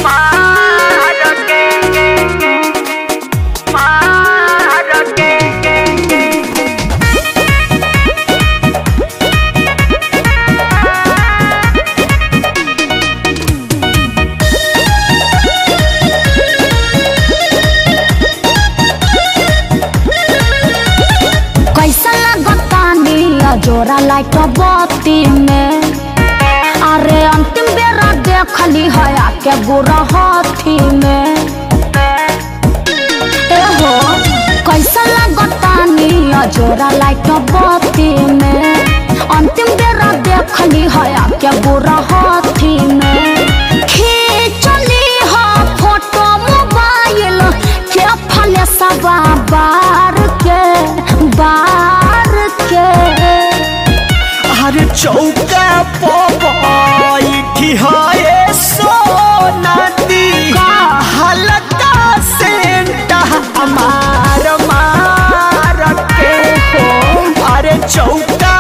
कैसा लगतानी जोरा लाइट बत्ती में अरे अंतिम बेरा देखली है आके बुरा हाथी में ए हो कैसा लगतानी जोरा लाइट बत्ती में अंतिम बेरा देखली है आके बुरा हाथी में खींचली है फोटो मोबाइल के फले सवा बार के बार के अरे चौका पी है सोना दी का? हल्का सेंटा हमार मार के हो अरे चौका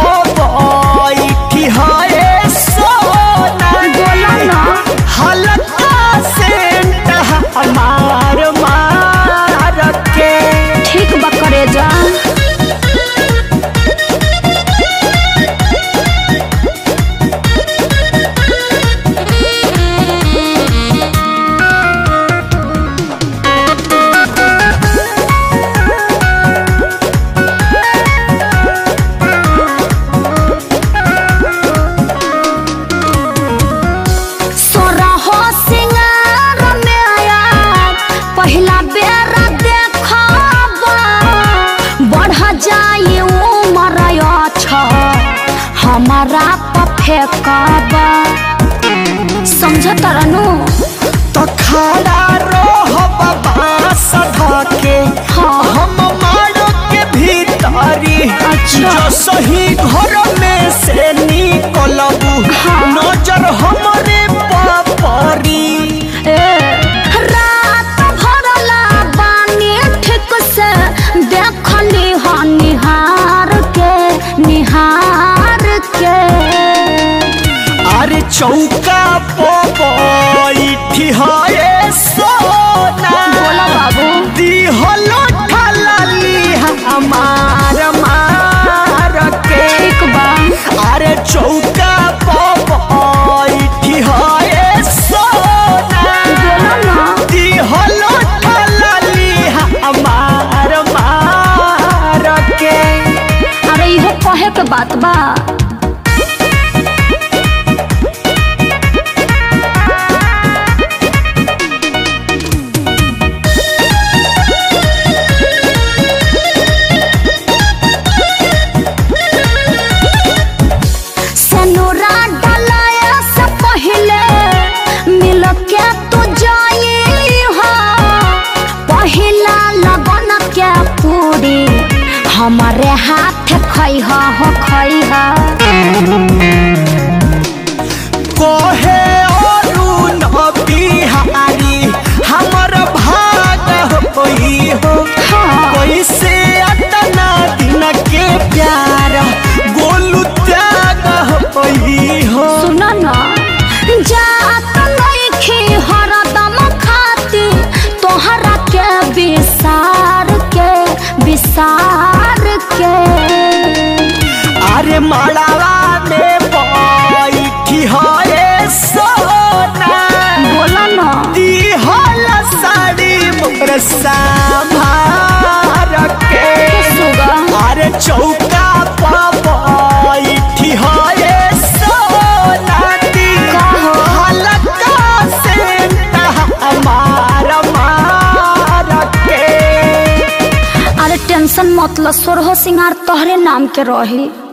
पी है सोना बोला दी ना। हल्का सेंटा हमार मार के ठीक बकरे जा सोरहो सिंगार में आया पहिला बेरा देखबा बढ़ जाई उमर छ हमारा पफेकबा समझ तरनु तो खड़ा रहो बांस धके हाँ। हम मारो के भीतरी अच्छा। जो सही घर में से निकलबू हाँ। नजर हमरे पापरी ए रात भरला बानी ठीक से देखली ह निहार के निहार के अरे चौका बैठी है सोना बोला बाबू दिहलो ठलाली हमार मार के ठीक बा अरे चौका बैठी है सोना बोला ना दिहलो ठलाली हमार मार के अरे इहो कहे के बात बा सनोरा डलाया से पहले मिल के तू जाई हो पहिला लगन के पूरी हमारे हाथ खई हो खई कोहे अरुण बिहारी हमर भाग होई हो हाँ। कैसे अतना दिन के प्यार गोलू त्याग होई हो सुन न जात नइखे हरदम खाती तोहरा के विसार के विसार के अरे मड़ावा में बैठी है सोना बोला न दिहल साड़ी मोर संभार के सुगा अरे चौका बैठी है सोना दी कहो। हल्का से हमार मार के अरे टेंशन मतलब सोरहो सिंगार तोहरे नाम के रही